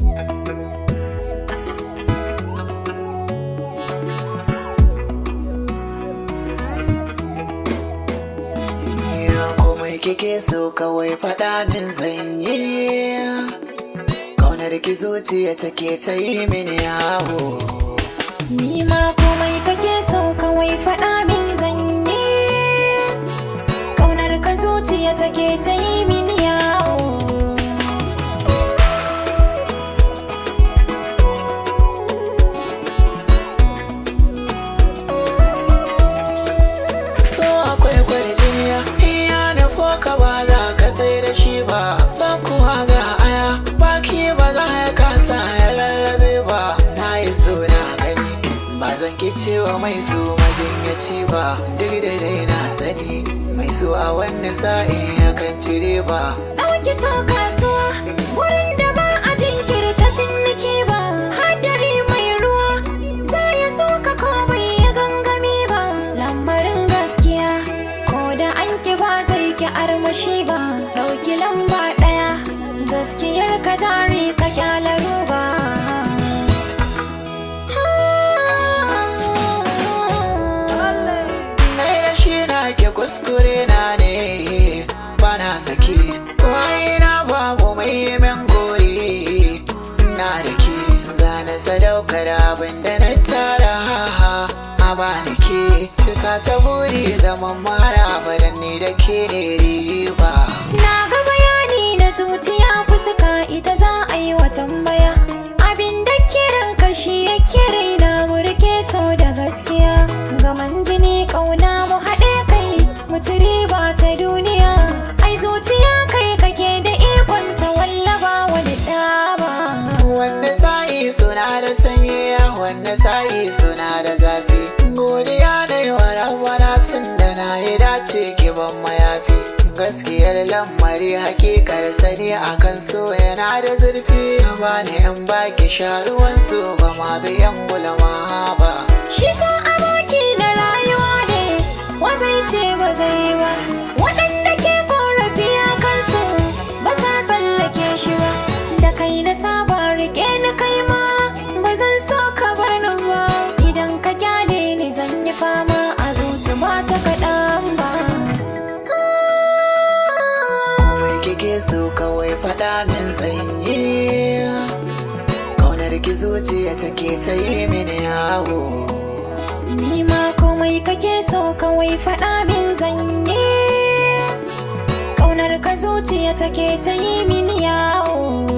komai kike so kawai faɗa min zanyi Kaunar ki zuciya take ta yi mini yawo Ni ma komai kake so kawai faɗa min zanyi Ƙaunar ka zuciya take ta yi min yawo So akwai kwarjiniya iya nufo ka ba za ka sai da shi ba San kuwa ga aya baki ba za ya kasa ya rarrabe ba Na yi so na gani ba zan ki cewa mai so majinyaci ba Duk da dai na sani mai so a wani sa'in yakan cire ba Ɗauki so kasuwa wurin da ba a jinkirta ciniki ba Hadari mai ruwa za ya so ka ko bai ya gangami ba Lamarin gaskiya ko da an ki ba zai ki armashi ba Ɗauki lamba ɗaya gaskiyar ka jari ka kyala ruba Nai da shi na ke kuskure na ne ba na saki Wai na babu mai min gori Na da ke zane sadaukar abin da na tara A ba ni ke cika ta buri zaman mara badan ni da ke ne riba Na ga bayani na zuciya fuska ita za a yi wa tambaya Abin da kiran kashi ya kira na burke so da gaskiya Gaman jini ƙauna mu haɗe kai mu ci riba ta duniya Ai zuciya kai kake da ikon ta wallaba wani ɗaba Wanda sa'i suna da sanyi wanda sa'i suna da zafi Godiya da yawa rabbana tun da na yi dace ki ban mayafi Gaskiyar lamari hakikar sani akan so yana da zurfi Ba ne in baki sharuwan su ba ma biyan gulama ba Shi sa aboki na rayuwa ne wa zai ce ba zai ba Waɗanda ke korafi a kansu ba sa tsallake shi ba Da kai na saba rike ni kai ma ba zan so ka bar ni ba Idan ka kyale ni zan yi fama a zuci ba ta kaɗan ba Mai kike so kawai faɗa min sanyi Kaunar ki zuciya take ta yi mini yawo Ni ma komai kake so kawai faɗa min zanye Ƙaunar ka zuciya take ta yi min yawo